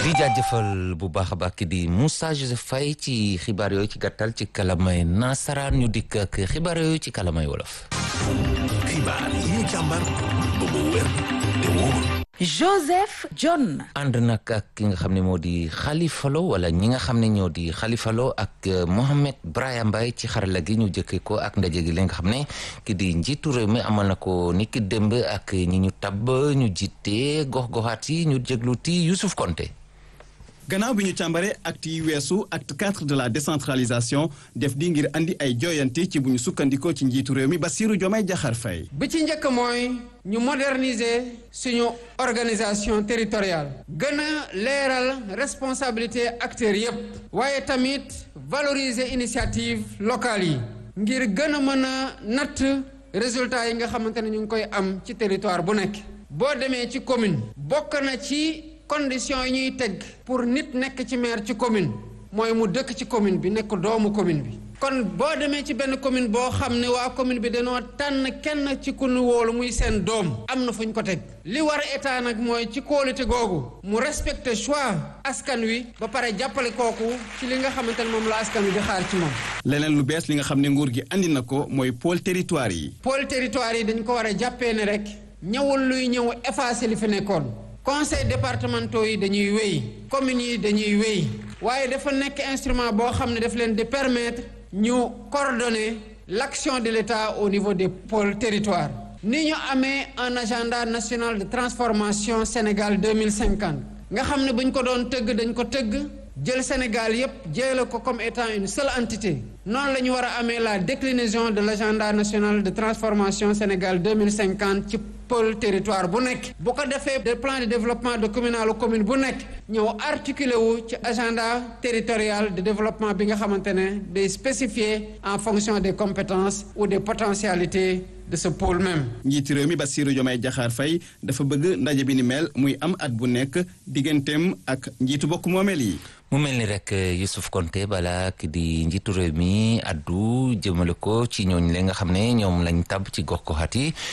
di jaajëfal bu baax a baax ki di Moussa Joseph Faye ci xibaar yooyu ci gàttal ci kalamay nasaraan ñu dikk ak xibaar yooyu ci kalamay wolof. xibaar yi ñu càmbar ba mu wér te wóor. Joseph John. ànd nag ak ki nga xam ne moo di Khalifa Lo wala ñi nga xam ne ñoo di Khalifa Lo ak Mohamed Brahim Mbaye ci xarala gi ñu jëkkee ko ak ndaje gi li nga xam ne ki di njiitu réew mi amal na ko ni ki démb ak ñi ñu tabb ñu jiite gox-goxaat yi ñu jégluti Youssouf Konté. gannaaw bi ñu càmbaree acte yi weesu acte 4 de la décentralisation def di ngir andi ay jooyanti ci bu ñu sukkandikoo ci njiitu réew mi Bassirou Diomaye Diakhar Faye bi ci njëkk mooy ñu moderniser suñu organisation territoriale gën a leeral responsabilité acteurs yépp waaye tamit valoriser initiative locale yi ngir gën a mën a natt résultats yi nga xamante ne ñu ngi koy am ci territoire bu nekk boo demee ci commune bokk na ci conditions yi ñuy teg pour nit nekk ci maire ci commune mooy mu dëkk ci commune bi nekk doomu commune bi kon boo demee ci benn commune boo xam ne waa commune bi dañoo tànn kenn ci ku nu wóolu muy seen doom am na fu ñu ko teg li war état nag mooy ci kóolute googu mu respecter choix askan wi ba pare jàppale kooku ci li nga xamante ne moom la askan wi di xaar ci moom. leneen lu bees li nga xam ne nguur gi andi na ko mooy pôle territoire yi. pôle territoire yi dañ ko war a jàppee ne rek ñëwul luy ñëw effacer li fi nekkoon. conseil départementaux yi dañuy wéy communes yi dañuy wéy waaye dafa nekk instrument boo xam ne daf leen di permettre ñu coordonner l'action de l'État au niveau des pôles territoires ni ñu amee un agenda national de transformation Sénégal 2050 nga xam ne bu ñu ko doon tëgg dañ ko tëgg jël Sénégal yépp jële ko comme étant une seule entité noonu la ñu war a amee la déclinaison de l'agenda national de transformation Sénégal 2050 ci pôle territoire bu nekk bu ko defee de plan de développement de communal commune bu nekk ñëw articulé wu ci agenda territorial de développement bi nga xamante ne day spécifié en fonction des compétences ou des potentialités de ce pôle même. njiiti réew mi Bassirou Diomaye Diakhar Faye dafa bëgg ndaje bi ni mel muy am at bu nekk digganteem ak njiitu bokk moomeel yi. mu mel ni rek Youssouf Konté bala ki di njiitu réew mi addu jëmale ko ci ñooñ la nga xam ne ñoom lañ tab ci gox goxaat yi